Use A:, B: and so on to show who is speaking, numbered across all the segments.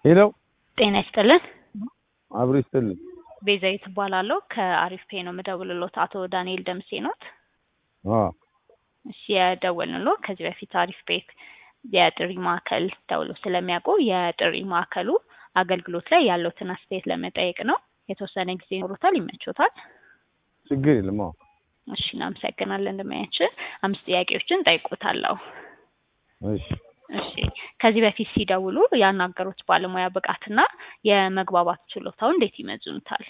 A: ሄሎ
B: ጤና ይስጥልን።
A: አብሮ ይስጥልኝ።
B: ቤዛዊት እባላለሁ ከአሪፍ ፔ ነው የምደውልሎት። አቶ ዳንኤል ደምሴ ኖት?
A: አ
B: እሺ የደወልንሎ ከዚህ በፊት አሪፍ ፔ የጥሪ ማዕከል ደውሎ ስለሚያውቁ የጥሪ ማዕከሉ አገልግሎት ላይ ያለውትን አስተያየት ለመጠየቅ ነው። የተወሰነ ጊዜ ይኖሩታል? ይመቾታል?
A: ችግር የለም። አዎ
B: እሺ እናመሰግናለን። እንደማያችን አምስት ጥያቄዎችን ጠይቆታለሁ።
A: እሺ
B: እሺ ከዚህ በፊት ሲደውሉ ያናገሩት ባለሙያ ብቃትና የመግባባት ችሎታው እንዴት ይመዝኑታል?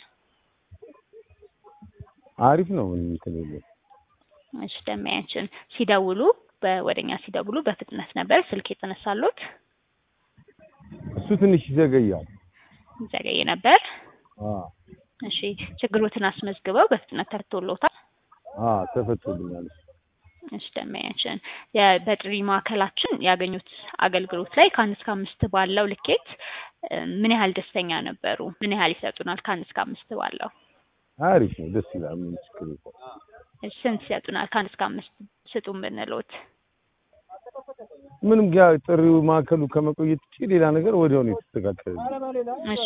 A: አሪፍ ነው። ምንም እንትን የለም።
B: እሺ ደማያችን ሲደውሉ ወደኛ ሲደውሉ በፍጥነት ነበር ስልክ የተነሳሉት?
A: እሱ ትንሽ ይዘገያል።
B: ዘገየ ነበር።
A: አ
B: እሺ ችግሮትን አስመዝግበው በፍጥነት ተፈቶሎታል?
A: አ ተፈቶልኛል።
B: እሺ ደማያችን በጥሪ ማዕከላችን ያገኙት አገልግሎት ላይ ከአንድ እስከ አምስት ባለው ልኬት እ ምን ያህል ደስተኛ ነበሩ? ምን ያህል ይሰጡናል? ከአንድ እስከ አምስት ባለው
A: አሪፍ ነው። ደስ ይላል። ምንም ችግር የለም።
B: እሺ ስንት ይሰጡናል? ከአንድ እስከ አምስት ስጡን ብንሎት?
A: ምንም ያ ጥሪው ማዕከሉ ከመቆየት ውጪ ሌላ ነገር ወዲያው ነው የተስተካከለ።
B: እሺ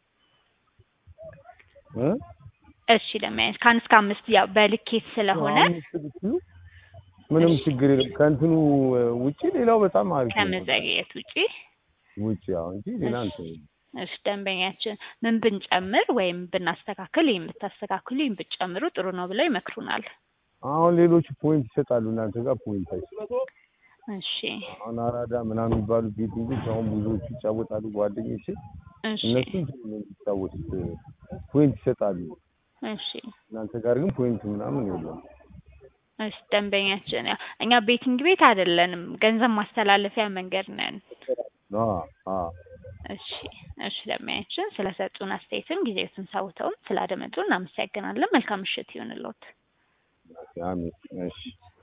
A: እ
B: እሺ ደማያችን ከአንድ እስከ አምስት ያው በልኬት ስለሆነ
A: አምስት ብትሉ ምንም ችግር የለም። ከእንትኑ ውጪ ሌላው በጣም አሪፍ ነው።
B: ከመዘግየት ውጪ
A: ውጪ ያው እንጂ ሌላ እንትን የለም።
B: እሺ ደንበኛችን ምን ብንጨምር ወይም ብናስተካክል ይህን ብታስተካክሉ ይህን ብትጨምሩ ጥሩ ነው ብለው ይመክሩናል።
A: አሁን ሌሎቹ ፖይንት ይሰጣሉ። እናንተ ጋር ፖይንት አይሰጡም።
B: እሺ
A: አሁን አራዳ ምናምን የሚባሉ ቤቲንጎች አሁን ብዙዎቹ ይጫወታሉ። ጓደኞቼ
B: እሺ
A: እነሱም የሚጫወቱት ፖይንት ይሰጣሉ።
B: እሺ
A: እናንተ ጋር ግን ፖይንት ምናምን የለም።
B: እሺ ደንበኛችን ያው እኛ ቤቲንግ ቤት አይደለንም፣ ገንዘብ ማስተላለፊያ መንገድ ነን።
A: አ አ
B: እሺ እሺ ደንበኛችን ስለሰጡን አስተያየትም ጊዜዎትን ሰውተውም ስላደመጡ እናመሰግናለን። መልካም ምሽት ይሁንልዎት።
A: አሜን። እሺ